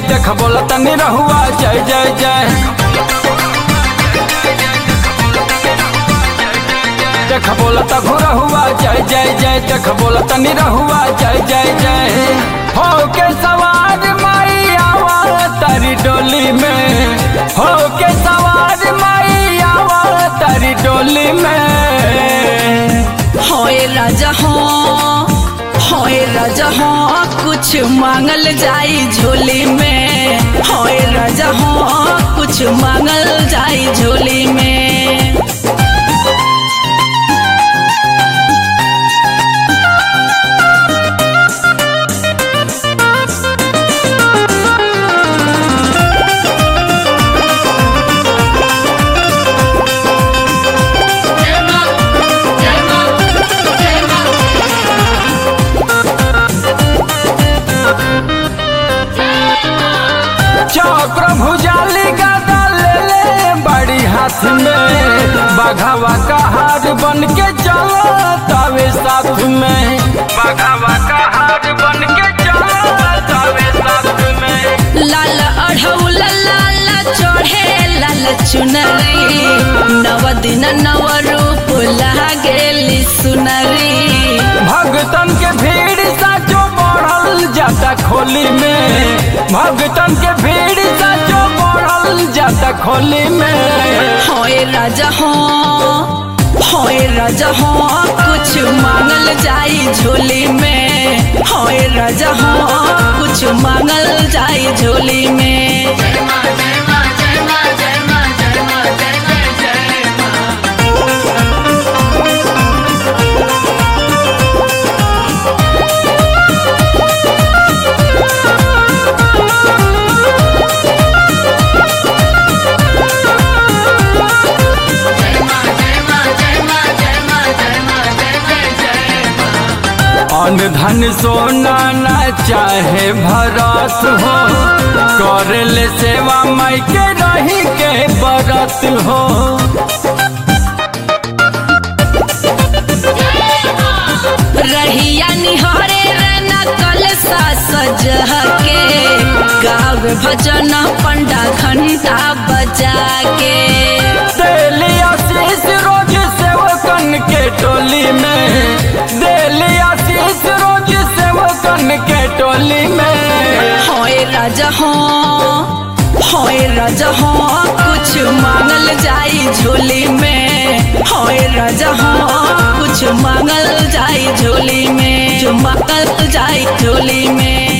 देख बोला तनी रहुआ जय जय जय देख बोला तखु रहुआ जय जय जय देख बोला तनी रहुआ जय जय जय हो के सवार माई आवा तारी डोली में हो के सवार माई आवा तारी डोली में होए राजा हो होए राजा हो कुछ मांगल जाई झोली में होए राजा हो कुछ मांगल जाई झोली में चक्र भुजाली गदा ले ले बड़ी हाथ में बघावा का हार बन के चलो तवे साथ में बघावा का हार बन के चलो तवे साथ में लाल अढ़ौल लाल चढ़े लाल चुनरी नव दिन नव रूप लागेली सुनरी भगतन के भीड़ साचो बढ़ल जाता खोली में भगतन के भीड़ साचो बढ़ल जाता खोली में होए राजा हो होए राजा हो कुछ मांगल जाई झोली में होए राजा हो कुछ मांगल जाई झोली में अन धन सोना ना चाहे भरत हो कर ले सेवा माई के रही के बरत हो रहिया निहरे रहना कल सा सजह के गावे भजन पंडा घंटा बजा के देली आशीष रोज सेवकन के टोली में देली आशीष रोज सेवकन के टोली में होए राजा हो होए राजा हो कुछ मांगल जाई झोली में होए राजा हो कुछ मांगल जाई झोली में जो मांगल जाई झोली में